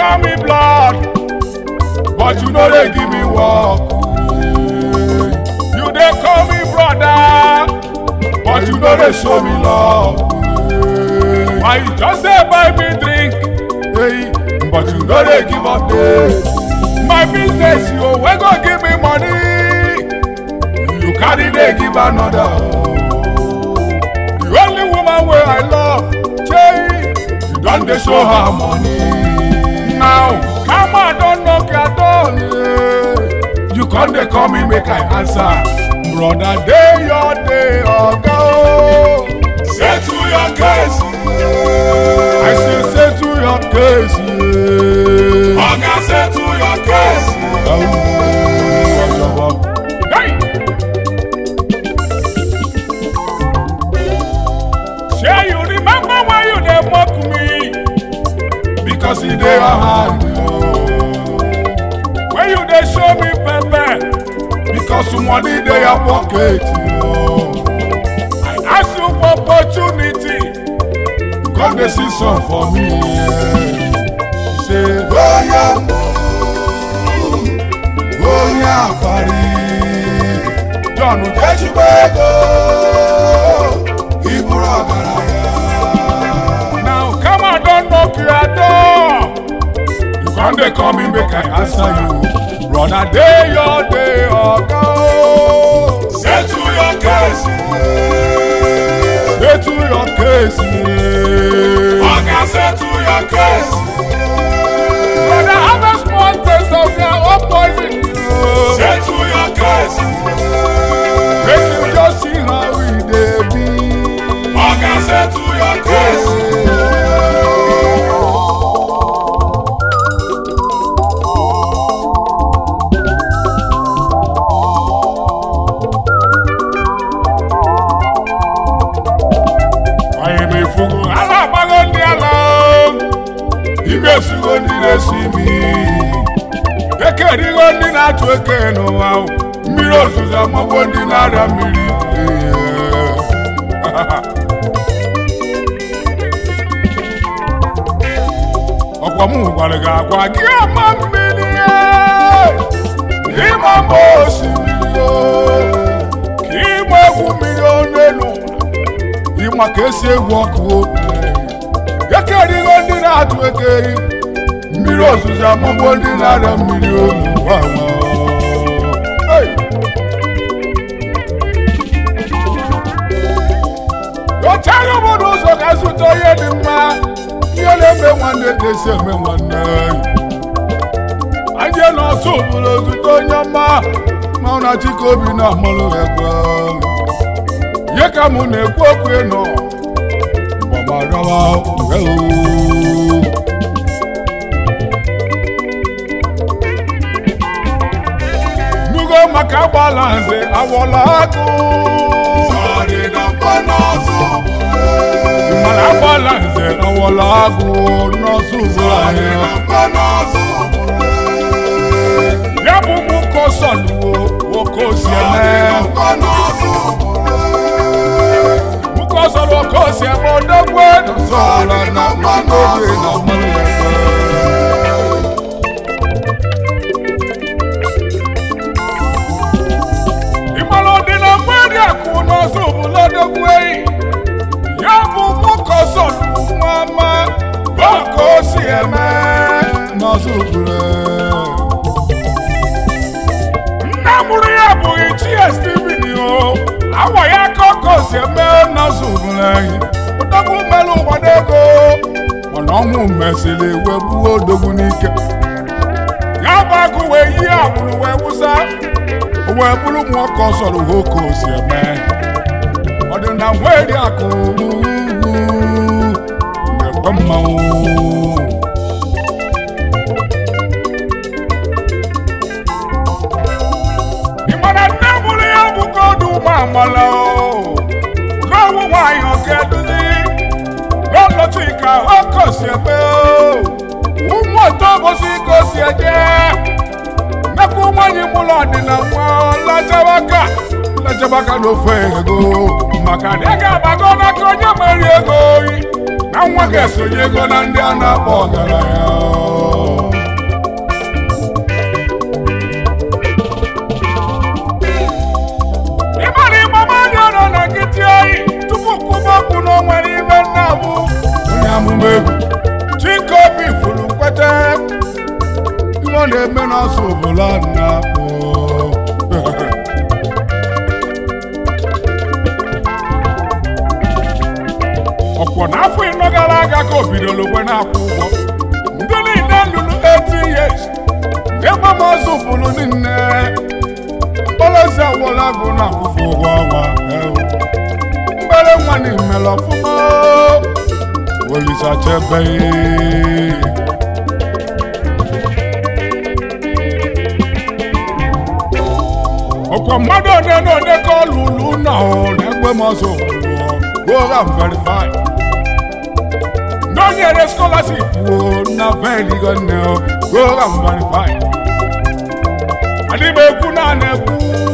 call me blood but you no dey give me work you dey call me brother but you no dey show me love why you just dey buy me drink hey, but you no dey give update my business you wey go give me money you carry dey give another the only woman wey i love chey you don dey show her money now kama don knock your door yeah. you come dey call me make i answer brother dey your day oga o settle your case yeah. i say settle your case yeah. oga settle your case yeah. Hey! Shey you remember when you dey mock me because e dey your hand oh. when you dey show me pepper because money dey your pocket oh. I ask you for opportunity you come dey see some for me yeah. you say oya mo oya pari John Ojejugbo ego iburu ọgaranya. Now come on, don't knock your door. You come dey call me make I answer you. Brother dey your day oga o. Settle your case. Settle your case. Oga settle your case. Brother have a small taste of their own poison. Settle your case. Make you just see how we dey be. Oga settle your case. Anyị ma ifugu ala agbago ndị ala Ime esugo ndị na-esi imi Eke erigo ndị na-atụ eke n'ụwa Mmiri ozuzo amagbo ndị na-arịa mmiri ọkwa m gwara gị agwa gị ọma mmiri ịma mma osimiri o, ka ịgba egwu mmiri ọnụ elu ịma ka esi egwu ọkụ ekerigo ndị na-atụ ekeri mmiri ozuzo amụgbo ndị na-arịa mmiri olu ochaghị obodo ụzọ ga-azụta onye dị mma ihe na-eme nwanne ga-esi eme nwanne anyị na ọsọ obodo zụta onye ọma ma ọ na chike obi na-amalụ ekwe ihe ka mụ na-ekwu okwu ịnọ gbamarawa nugo maka agbala nze awọla akụ mana agbala nze awọla agụ n'ọsọ ugbu anyị ya bụ mụ kọsọluwo nwoke osi eme mukọsọrọ oke osi eme odogwu nọsọrọ na mmanụ oge na mmanụ ebe ịmara ọdị na mmadụ akụ n'ọsọ obodo odogwu eyi ya bụ mukọsọrọ nwama oke osi eme n'ọsọ obodo nna mụrụ ya bụghị chie steven o awa ya ka ọkọ si eme nọọsụ bụrụ anyị odogwu mere ụgbado ego mana ọnwụ mesịrị wee gbuo odogwu n'ike ya bụ agụ wee yie agbụrụ wee wụsa o wee bụrụ ụmụ ọkọ sọrọ ha oke o si eme ọdịna nweri akụ na-ekwe mmanwụ ị mara nne mụrụ ya bụ kodu ụmụ amala n'ọnwụ nwanyị ọka eduzi n'ọlọtụ ika ọkọ si ebe ụmụ ọtọ gosi ka o si eje nnekwu nwanyị mụlọ ọdịna nwa lajabaka lajabaka n'ofe ego maka na ị ga-abago n'aka onye meri ego oyi na nwa ga-esonye ego na ndị a na-akpọ ọgaranya ọ na-eme n'ọsọ obodo a na-akpọ ọkwọ n'afọ ịnọ gara aga ka o bidoro ogbe na-akwụ ụgwọ ndị niile lụrụ 18 years ebe m ọzọ bụrụ niile mkpọrọzi awọla agụ na-akwụfụ ụgwọ ọnwa ewu. mgbere nwa n'imere ọfụma Olisa chebe ọkwa mmadụ one na one ka ọ lụrụ na ọ na-egbe m ọzọ go and verify n'onyere scholarship wo na veligo nne o go and verify adịba ekwu na na-ekwu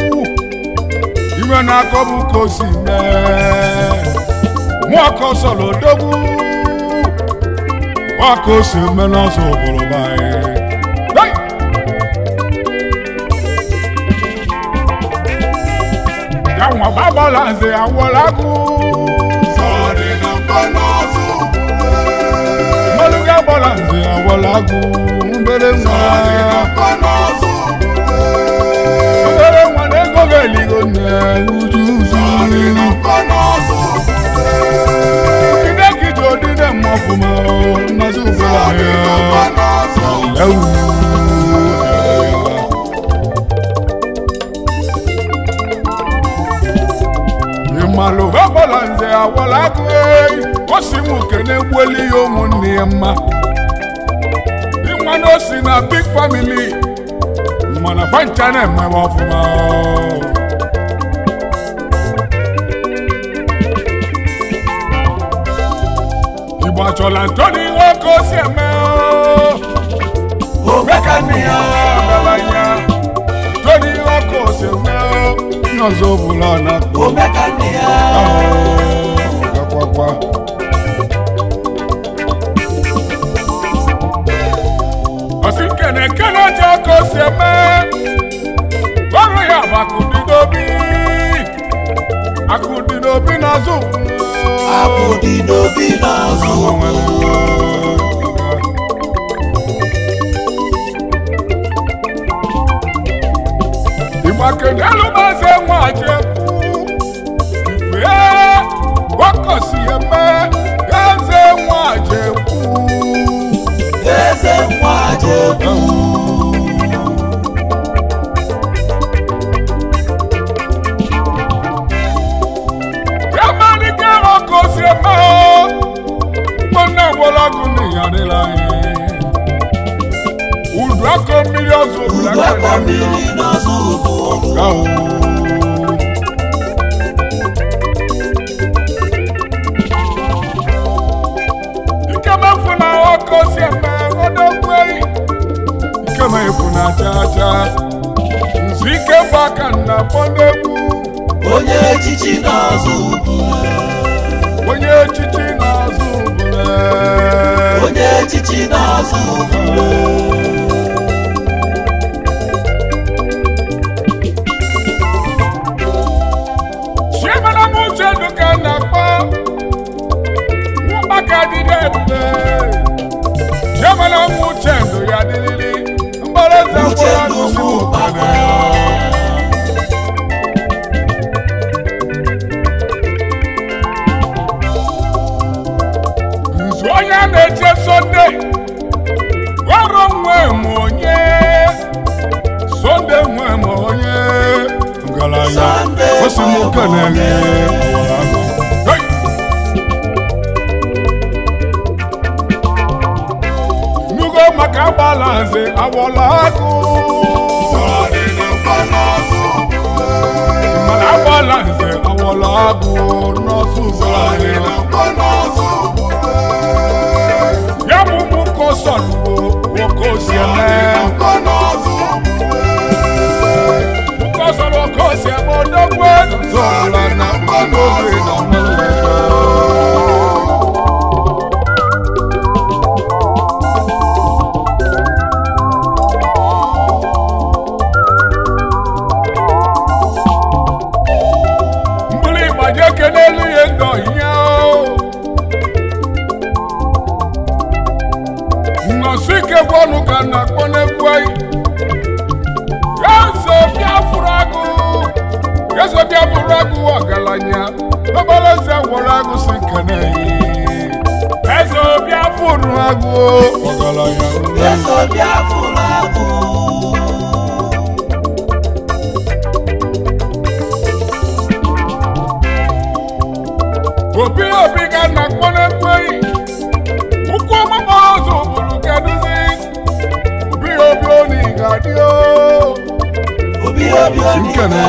iwe na-akọ bụ ka o si mee mụ ọkọ sọrọ odogwu ọkọ o si eme n'ọsọ obodo banyị ya nwa gbabala nze awọla agụ mmadụ ga-agbala nze awọla agụ mbere nwa obere nwa na ego ga-eligo nne uju uju ide ka iji odide mma ọfụma nnazi ụgbọla ya ewu ịmalụ ọgbọla nze awọla agụ eyi o si m kene gbueli ya ụmụnne ya mma ịma na o si na big family mana fancha na-emebe ọfụma igbo achọla ntoni ihe ka o si eme Omekania, ọgaranya ntoni ihe ka o si eme ndị ọzọ bụla na Omekania, gakwakwa ọsị nkene nkene otu aka o si eme ọrụ ya bụ akụdị n'obi akụdị n'obi n'azụ Akụdị n'obi n'azụ ìgbàkejì alụmọsẹ nwa jekwu ife gbakọsi eme eze nwa jekwu eze nwa Jekwu, yamalike ọkọsi eme nwanne gwọlọgụ n'ịyadịla anyị udu akọ mmiri ọzọ udu akọ mmiri n'azụ ụbụrụ. Gawo. Ikemefu na ọkọ si eme ọdọgwu eyi. Ikemefu na chacha. Nzu ike bụ aka na pọndegwu. Onye echichi n'azụ ụbụrụ. Onye echichi na-azụ ubule. Onye echichi n'azụ ụbụrụ. Chiemela m uche duka na-akpọ. Nwụkpaka dịrị ebube. Chiemela m uche ndụ ya dịrịrị. Mgbọrọza Uche mgbọrọ ndụ ndụ si mụ ụkpana. nzu onye a na-eche sonde ọrụ nwe m onye sonde nwe m onye ngalaya Sunday osi m nwe m keneghe nugo maka agbala nze awọla agụ mana agbala nze awọla agụ n'ọsụ ya bụ mụ ka ọ sọrọ nwoke osi eme nwoke ọ sọrọ oke osi eme odogwu elu zọla na mmanụ oge na mmanụ mbụrụ ịgbaji eke n'elu ihe ndọ ihe nnọsụ ike gwọnụ ka na akpọ n'egwu anyị egwu ọgaranya obere eze gwọrọ agụ si nkene eze obi afụrụ agụ ọgaranya eze obi afụrụ agụ obi obi ga na akpọ na-ekweghị ụkwụ ọgbakpọ ọzọ bụrụ kedụzi obi obi oni ga-adị o obi obi obi nkene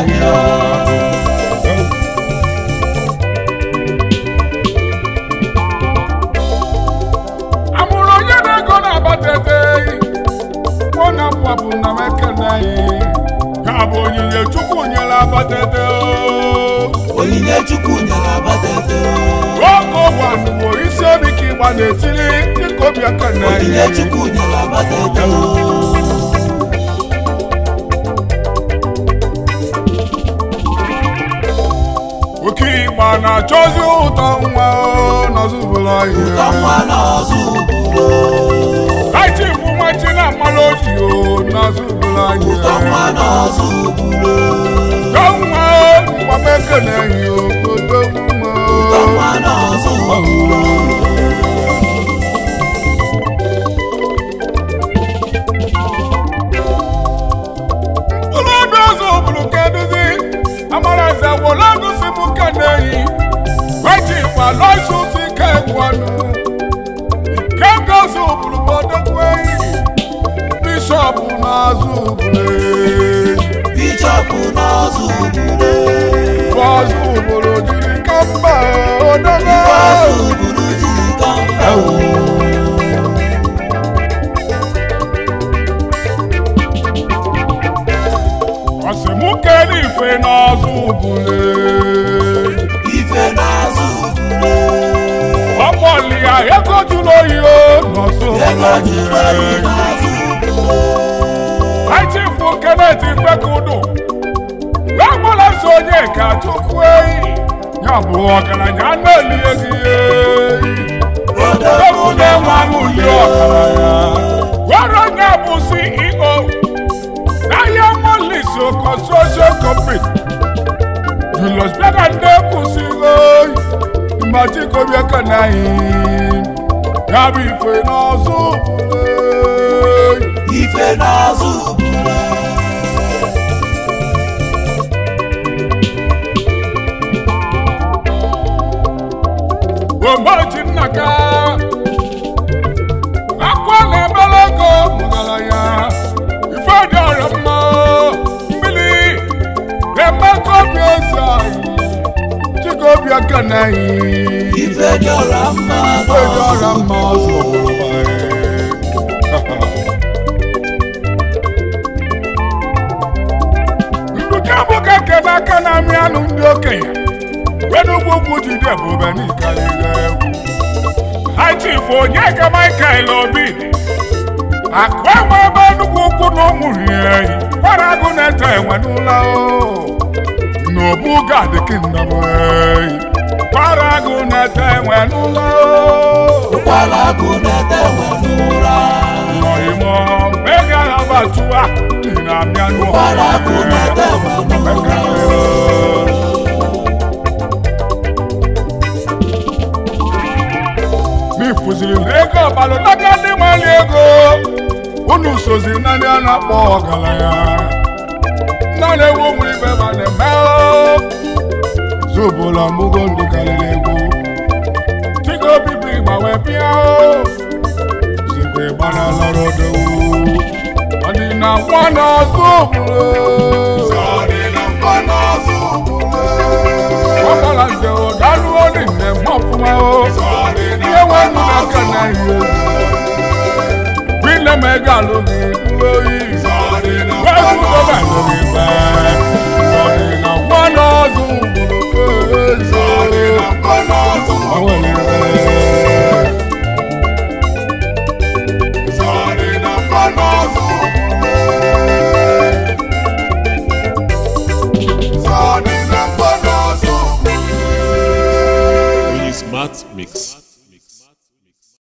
amụrụ onye na-ego na-abatete kwụ na mgbapụ na mekene ya bụ onyinye chukwu nyere abatete o onyinye chukwu nyere abatete oge ọgwanụwo isi obi ka ịgba na-etiri dịka obi aka na onyinye chukwu nyere abatete oke ịgba na-achọzi ụtọ nwa n'ọzụbụla ụtọ ihe nwa n'ọzọ ugboro laiti bụ nwachi na mmanụ oji o n'ọzụbụla ụtọ nwa ihe n'ọzọ ugboro nwa ịgbama ekele ihe odogwu nwa ụtọ nwa n'ọzọ ugboro mkpụrụ obi ọzọ bụrụ kedụzi amara eze gwụla gosi m keneyi gwaji gwa lọsusi ike gwanụ ike gosi bụrụ bodogwu eyi bishọp n'azụ bụrụ bishọp n'ọzọ ugboro fọzụ bụrụ jiri ka mba odogwu ọzọ ugboro jiri ka mba ọsị mụ kere ife n'ọzụ bụrụ ife n'azọ ugboro ọkpọli ya ego jụrụ oyi o n'ọzụ ego ji gbari bụrụ n'azọ ugboro Achifu Kenneth Ifekudu Lágbọ́lá sọ onye ka Chukwu eyi ya bụ ọgaranya na-eli ezi eyi Ewu na-enwe anụ uli ọgaranya Gwara onye bụ CEO n'ahịa Molisi Construction Company Julius Bega ndị kwụsịrị oyi Mmachikobi Ekanaghị ya bụ ife n'ọzọ bụrụ eyi ife n'azọ ugboro Ogboji nnaka akwa na-ebere ego mụgara ya ife dị ọrịa mma mmiri na-emekọ obi eze anyị chika obi aka na anyị ife dị ọra mma ife dị ọrịa mma ọzọ bụrụ Nduka bụ ka kebe aka na-amị anụ ndị okenye wenugwu ugwu jide ebube n'ikarịrị egwu Chief Onyeka Michael Obi akụ enwe ebe nnukwu ukwu na ụmụrụ ya eyi kwara agụ na-ete enwe n'ụlọ o n'obu gad kingdom eyi kwara agụ na-ete enwe n'ụlọ o ụkwara agụ na-ete enwe n'ụra Ọ̀yìnbó mẹ́gà abatua nínú àmìánú ụkwara agụ na-ete enwe n'ụra Mi fụziri n'ego ọbalụ n'aka ndị mali ego unu sozi na ndị a na-akpọ ọgaranya nna na-ewu ụmụ ibe ma na-eme o. zụbụla mụgo ndụ karịrị egwu tigo bibi ma wee bịa o. zikwe gbana lọrọ dowu ọdịna nwa na-azụ obodo ọgbara nze o daluo dị mmemme ọfụma o ihe nwe ndụ n'aka na ihe wile ma ego alụghị mkpụrụ oyi wezu dobe alụghị mgbe